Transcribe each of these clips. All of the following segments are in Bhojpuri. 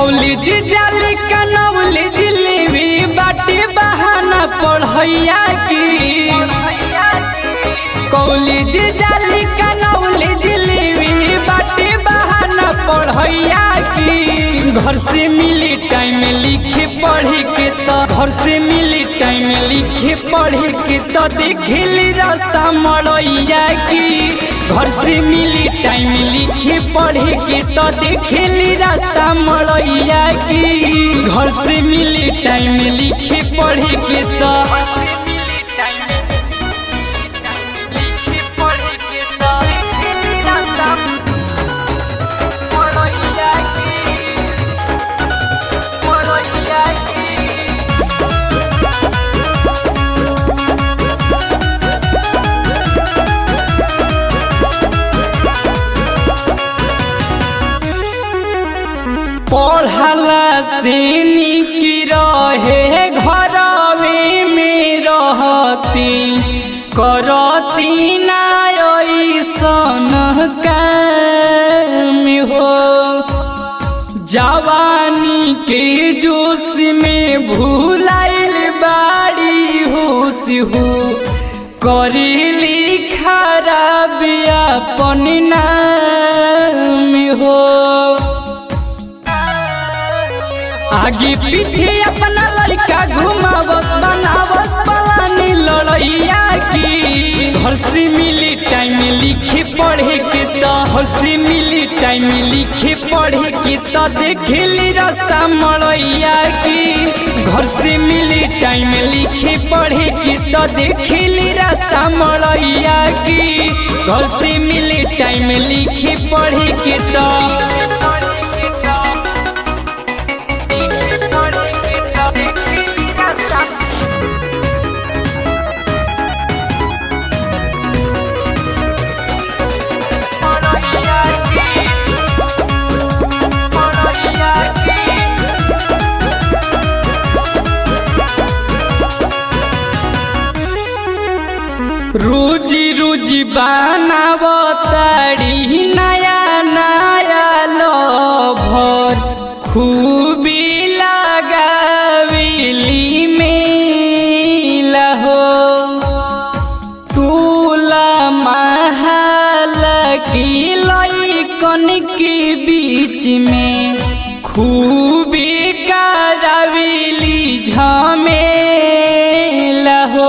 कॉलेज जाली कनौलेज लेवी बाटे बहाना पढ़ैया की कॉलेज जाली कनौलेज लेवी बाटे बहाना पढ़ैया की घर से मिली टाइम लिखे पढ़े के तो घर से मिली टाइम लिखे पढ़े के तो देखली रास्ता मड़ैया की घर से मिली टाइम लिखे पढ़े के तो देखली रास्ता मड़ैया की घर से मिली टाइम लिखे पढ़े के तो पढ़ला से निक रहे घरवे में रहती करती ना ऐसन काम हो जवानी के जोश में भूलाइल बाड़ी होश हो करेली खराब अपन नाम हो आगे पीछे अपना लड़का घुमावत बनावत पलानी लड़ैया की घर से मिली टाइम लिखे पढ़े के तो घर से मिली टाइम लिखे पढ़े के तो देखली रास्ता मड़ैया की घर से मिली टाइम लिखे पढ़े के तो देखली रास्ता मड़ैया की घर से मिली टाइम लिखे पढ़े के तो रोजी रोजी बनावताड़ी नया नया लभर खूबी लगाविली में हो टूला महल की लैकन के बीच में खूबी कराविली झमेला हो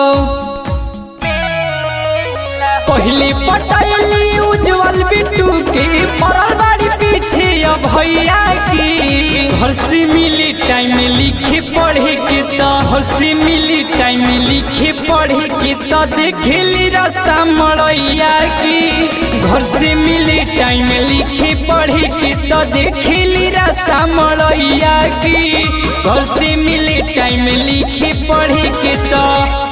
पहली पटैली उज्जवल बिट्टू के पड़ल बाड़ी पीछे अब भैया की घर से मिली टाइम लिखे पढ़े के तो घर से मिली टाइम लिखे पढ़े के तो देखली रास्ता मड़ैया की घर से मिली टाइम लिखे पढ़े के तो देखली रास्ता मड़ैया की घर से मिली टाइम लिखे पढ़े के तो